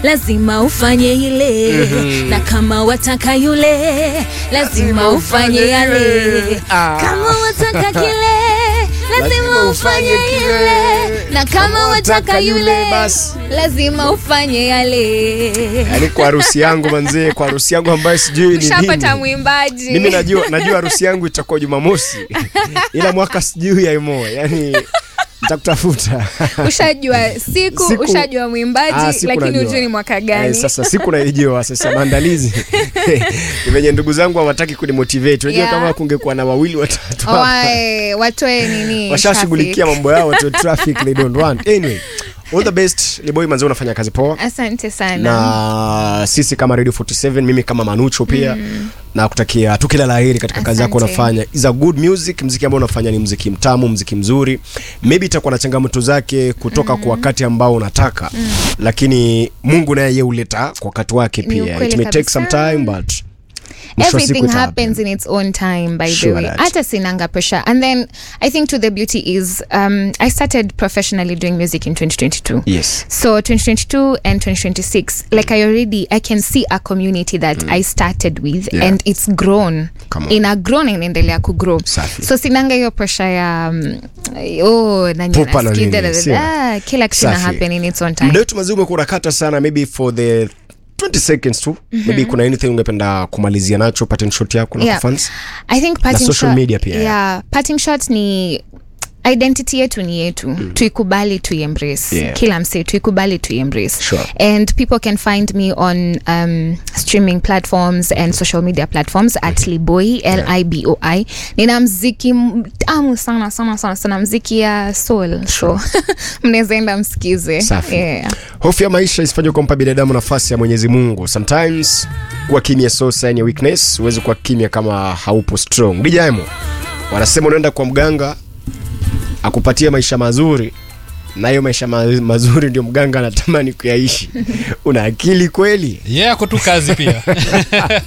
lazima ufanye ile na kama wataka yule lazima ufanye yale Ah. kama wataka kile lazima ufanye ile na kama wataka yule basi. lazima ufanye yale yaani kwa harusi yangu manzee kwa harusi yangu ambayo sijui ni ushapata nini mwimbaji mimi najua najua harusi yangu itakuwa jumamosi ila mwaka sijui yaimo yani nitakutafuta ushajua siku, Siku- ushajua mwimbaji Ah, siku lakini najua. ujui ni mwaka gani Eh, sasa siku naijua sasa maandalizi ni venye ndugu zangu hawataki kunimotivate unajua Yeah. kama kungekuwa na wawili watatu hapa, Wae, watoe nini washashughulikia traffic. mambo yao watu traffic they don't want anyway all the best liboy manzee unafanya kazi poa asante sana na sisi kama radio 47 mimi kama manucho pia na kutakia tu kila laheri katika kazi yako Asante. unafanya is a good music mziki ambao unafanya ni mziki mtamu mziki mzuri maybe itakuwa na changamoto zake kutoka kwa wakati ambao unataka lakini mungu naye ye huleta kwa wakati wake Ni pia ukweli it may take kabisa. some time but mwisho wa siku everything ita happens happen. in its own time by the Sure way that. hata sinanga pressure and then i think to the beauty is um, i started professionally doing music in 2022 yes so 2022 and 2026 like i already i can see a community that i started with Yeah. and it's grown Come on. ina grown inaendelea kugrow Safi. so sinanga hiyo pressure ya um, oh, nani Pupa na anasikia, nini, da, da, da, sio? da, kila kitu ina Safi. happen in its own time muda wetu mazuri umekuwa unakata sana maybe for the 20 seconds tu maybe kuna anything ungependa kumalizia nacho pattern shot yako na Yeah. fans I think parting social shot- media pia, yeah, parting shots ni identity yetu ni yetu mm. tuikubali tuiembrace Yeah. kila msee tuikubali tuiembrace Sure. and people can find me on um, streaming platforms and social media platforms at liboi l-i-b-o-i nina mziki mtamu sana sana sana sana mziki ya soul so mnaweza enda msikize Safi. yeah. hofu ya maisha isifanye kumpa binadamu nafasi ya mwenyezi mungu sometimes kuwa kimya so sign ya weakness huwezi kuwa kimya kama haupo strong dijaemo wanasema unaenda kwa mganga akupatie maisha mazuri na hiyo maisha ma mazuri ndio mganga anatamani kuyaishi una akili kweli yeah, ako tu kazi pia